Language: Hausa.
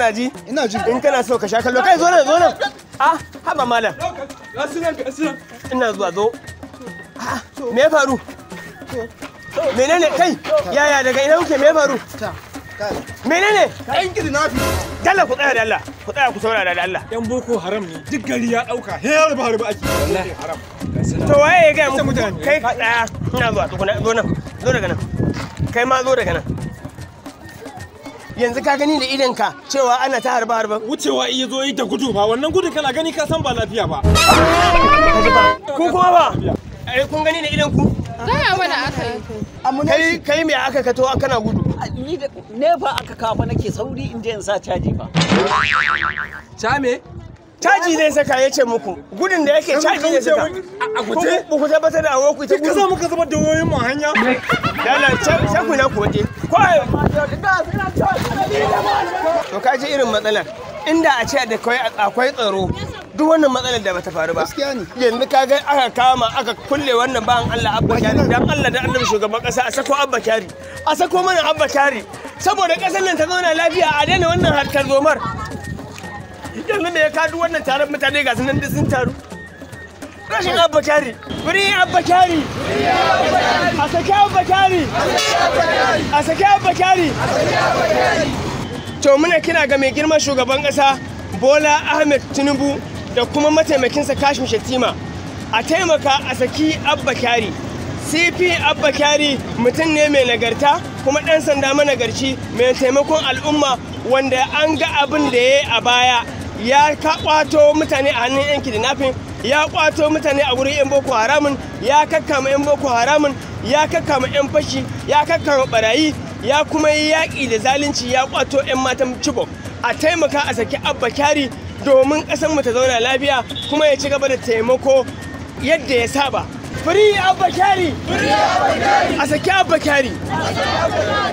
kana ji ina ji in kana so ka sha kallo kai zo nan zo nan ah haba malam ina zuwa zo Ah, me ya faru menene kai yaya daga ina kuke me ya faru menene kayan kidnapping dalla ku tsaya da Allah ku tsaya ku saurara da Allah yan boko haram ne duk gari ya dauka he harba harba ake wallahi haram to waye ya ga muku mutane. kai ka tsaya ina zuwa tukuna zo nan zo daga nan kai ma zo daga nan yanzu ka gani da idan ka cewa ana ta harba harba wucewa iya zo yi da gudu ba wannan gudu kana gani ka san ba lafiya ba ku kuma ba ai kun gani da idan ku Gaya mana aka yi. kai kai me aka kato kana gudu ni da nefa aka kafa nake sauri in je in sa caji fa chame caji zai saka ya ce muku gudun da yake caji zai saka a guje ku ku tabbatar da awoku ta ka gudu za muka zama da wayoyin mu a hanya dala sai ku na ku waje ko to ka ji irin matsalar inda a ce da kai akwai tsaro duk wannan matsalar da bata faru ba Gaskiya ne. yanzu ka ga aka kama aka kulle wannan bayan Allah Abba Kyari dan Allah da annabi shugaban kasa a sako Abba Kyari a sako mana Abba Kyari saboda kasar nan ta zauna lafiya a daina wannan harkar zomar yanzu da ya kadu wannan taron mutane ga su nan duk sun taru rashin Abba Kyari free Abba Kyari a saki Abba Kyari a saki Abba Kyari to muna kira ga mai girman shugaban kasa Bola Ahmed Tinubu da kuma mataimakinsa Kashim Shettima a taimaka a saki Abba Kyari CP Abba Kyari mutum ne mai nagarta kuma ɗan sanda managarci mai taimakon al'umma wanda an ga abin da ya yi a baya ya ka kwato mutane a hannun 'yan kidnapping ya kwato mutane a wurin 'yan boko haramun ya kakkama 'yan boko haramun ya kakkama 'yan fashi ya kakkama barayi ya kuma yi yaƙi da zalunci ya kwato 'yan matan Chibok a taimaka a saki abba kyari domin ƙasar mu ta zauna lafiya kuma ya ci gaba da taimako yadda ya saba Free Abba Kyari! A saki Abba Kyari!